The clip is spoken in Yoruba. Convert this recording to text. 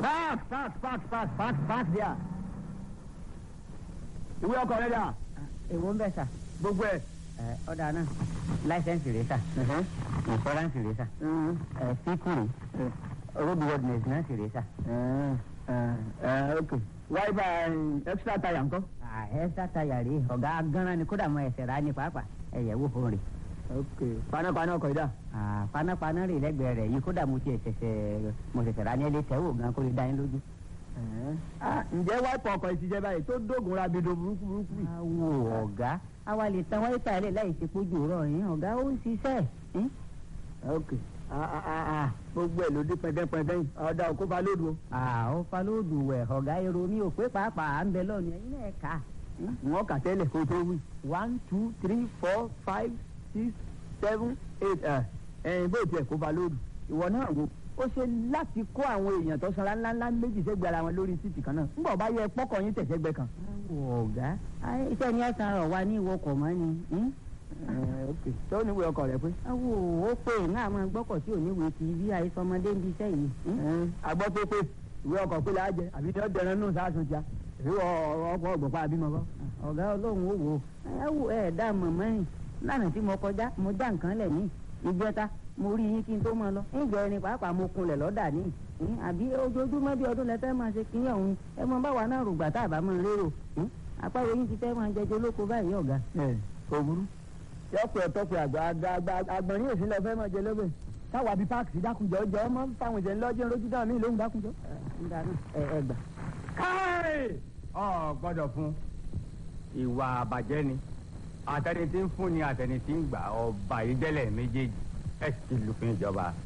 park park park park park park there. ìwé ọkọ̀ rẹ̀ dà èwo ń bẹ̀ sà gbogbo ẹ̀. ẹ ọ̀dà náà láìsẹ̀nsì rẹ̀ sà ìfọ́ránsì rẹ̀ sà ẹ fíkùrì road worthiness náà sì rẹ̀ sà. ok wáyé extra tire ńkọ́. ẹ sátayà rèé ọ̀gá gánran ni kódà mọ ẹsẹ̀ rà ní pàápàá ẹ̀yẹ̀ wò fún rè. ok panápaná ọkọ̀ yìí dà. panápaná rè lẹ́gbẹ̀ẹ́ rẹ̀ yìí kódà mo ti ṣẹ̀ṣẹ̀ mo ṣẹ̀ṣẹ̀ rà ní ẹlẹ́tẹ̀wò gan kó lè dá yín lójú. Ah, ǹjẹ́ wáìpù ọkọ̀ ìṣiṣẹ́ báyìí tó dógun rabido burúkú burúkú yìí. awo ọ̀gá àwa lè tan wáyé tààlẹ̀ láì ṣe pójú rọ̀ yín ọ̀gá ó ń ṣiṣẹ́ yín. ok ah, ah, ah, ah, gbogbo ẹ̀ ló dé pẹ́ndẹ́pẹ́ndẹ́ yìí ọ̀dà òkú bá lódò. àwọn falóòdù wẹ̀ ọ̀gá èrò mi ò pé pàápàá à ń bẹ lọ́ọ̀nù ẹ̀yin náà kà á. wọ́n kà tẹ́lẹ̀ kó tó wí. one two three four five six seven eight ẹ̀yìn bó tiẹ̀ kó bá lódò. ìwọ náà wo ó ṣe láti kó àwọn èèyàn tó sanra ńláńlá méjì sẹ́gbẹ̀ẹ́ ara wọn lórí títì kan náà ńgbà bá yẹ pọ́kọ̀ yín tẹ̀sẹ̀gbẹ́ kan. awo ọ̀gá ayé iṣẹ́ ni ẹ̀sán rọ̀ wá ní ìwọkọ̀ mọ́ ni. hmm? Eh, ok tó níwèé ọkọ̀ rẹ pé. awo ó pè náà máa gbọ́kọ̀ tí ò ní wèé ti bí àìsọmọdé ń bí iṣẹ́ yìí. hmm? agbọ́ pé pé ìwé ọkọ̀ pé láàjẹ àbí ní ọ̀dẹ̀rẹ̀ nù sáàsùn jà ìwé ọkọ̀ ọgbọ̀pá àbímọ kọ́. ọ̀gá ọlọ́run ó wò ó ẹ wò ẹ dá mọ̀mọ́ yìí lánàá tí mo kọjá mo já nǹkan lẹ̀ ní ìjọta mo rí yín kí n tó máa lọ ìjọ ẹni pàápàá mo kunlẹ̀ lọ́dà ní ìhín, àbí ojoojúmọ́ bí ọdún lẹ fẹ́ máa ṣe kí ọ̀hún ẹ mọ báwa náà rògbà tá a bá máa rérò ìhín, apáwo yín ti fẹ́ máa jẹjọ lóko báyìí ọ̀gá. ẹ kò burú. yọpẹ ọtọpẹ àgbà àgbà àgbà àgbọ̀nrín èsì lọ fẹ́ máa jẹ lọ́bẹ̀ káwa bíi páàkì sí dákunjọ jọ ọmọ fáwọn ìjẹun lọ́jọ́ lójú dáhùn mí lóhùn dákunjọ. nígbà náà ẹ ẹ gbà. káì ọ gbọ́dọ̀ fún ìwà àbàjẹ́ ni àtẹni tí ń fún ni àtẹni tí ń gbà ọba ìdẹlẹ méjèèjì ẹ sì ti lùfin ìjọba